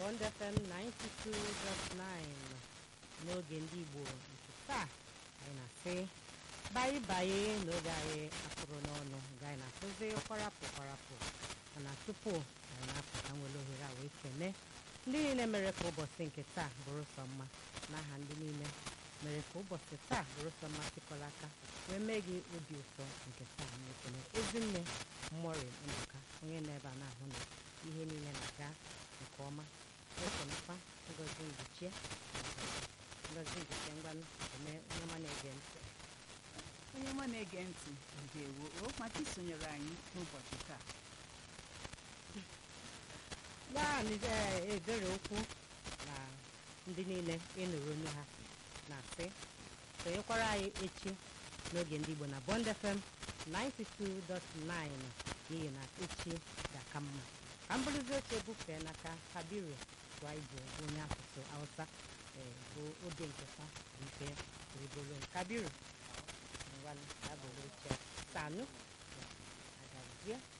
Bond FM 92.9 n'oge ndị Igbo nke taa anyị na-asị bayi bayi n'oge anyị akụrụ n'ọnụ ga anyị na-akụzi kwarapụ kwarapụ mana tupu anyị na-apụta nwere ohere a wee kene ndị niile mere ka ụbọchị nke taa bụrụ sọ mma n'aha ndị niile mere ka ụbọchị taa bụrụ sọ mma sịkọrọ aka wee mee gị obi ụtọ nke taa na-ekele ezinne mmụọrị ndụka onye nọ ebe a na-ahụ na ihe niile na-aga nke ọma ekenekwa ngozi mgbochie ngozi mgbochie ngwanụ eme onye ọma na-ege ntị onye ọma na-ege ntị ndewo o maka isonyere anyị n'ụbọchị taa naanị ee, ebere okwu na ndị niile ịnụrụ onu ha na-asị sonyekwara anyị echi n'oge ndị Igbo na Bond FM 92.9 n'ihi na echi ga-aka mma ka m bụrụzi oche bufee n'aka Kabiru Tụaibu bụ onye asụsụ Hausa ee, bụ oge nketa bụ ife rigoro Kabiru ngwanụ ka bụ oche Sanu agazie